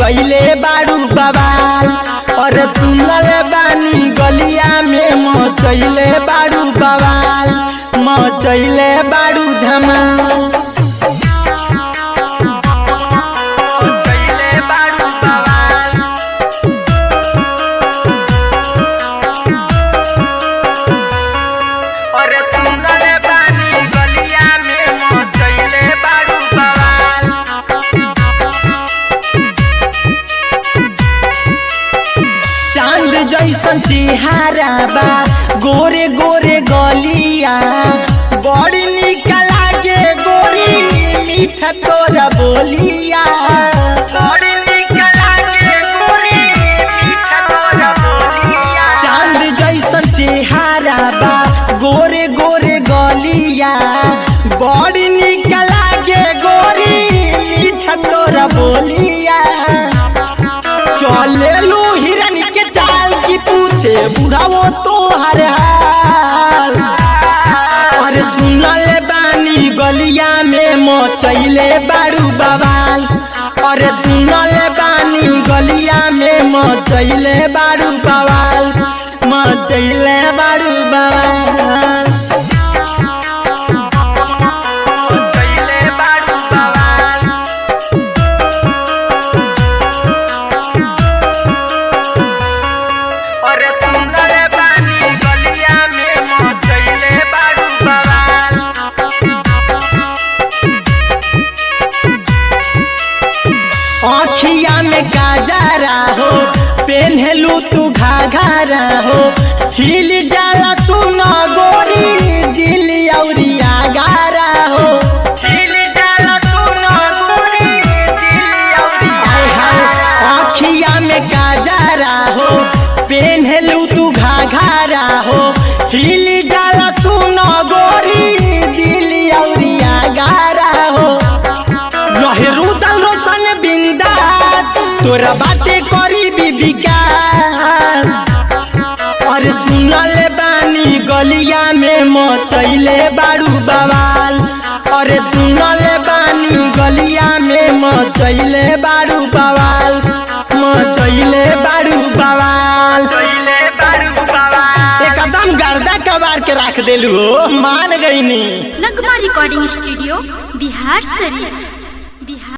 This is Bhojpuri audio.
मचैले बारू बवाल और सुनल बानी गलिया में मचैले बारू बवाल मचैले बारू धमाल मचैले बारू बवाल और सुनल बानी गलिया में मचैले बारू बवाल चांद जैसन चेहरा बा गोरे गोरे गलिया बड़ी निक लागे गोरी मीठा तोरा बोलिया बड़ी निक लागे गोरी मीठा तोरा बोलिया चांद जैसन चेहरा बा गोरे गोरे गलिया बड़ी निक लागे गोरी मीठा तोरा बोलिया चले लो हिरन के चाल की पूछे बुढ़ाओ तो हर हाल अरे सुनल बानी गलिया में मचैले बारू बवाल अरे सुनल बानी गलिया में मचैले बारू बवाल मचैले बारू बवाल मचैले बारू बवाल और सुंदर बानी गलिया में मचैले बारू बवाल आँखिया में काजरा हो पेन्हलू तू घाघरा हो हिल जाला तू न गोरी दिल औरिया गारा हो हिल जाला तू न गोरी दिल औरिया आँखिया में काजरा हो पेन्हलू तू घाघरा हो हिल जाला तू न गोरी दिल औरिया गारा हो लहरू दल रोशन बिंदास तोरा बाते करी विकास और सुनल बानी गलिया में मचैले बारू बवाल और सुनल बानी गलिया में मचैले बारू बवाल मचैले बारू बवाल एकदम गर्दा कबार के रख देलू हो मान गईनी नगमा रिकॉर्डिंग स्टूडियो बिहार शरीफ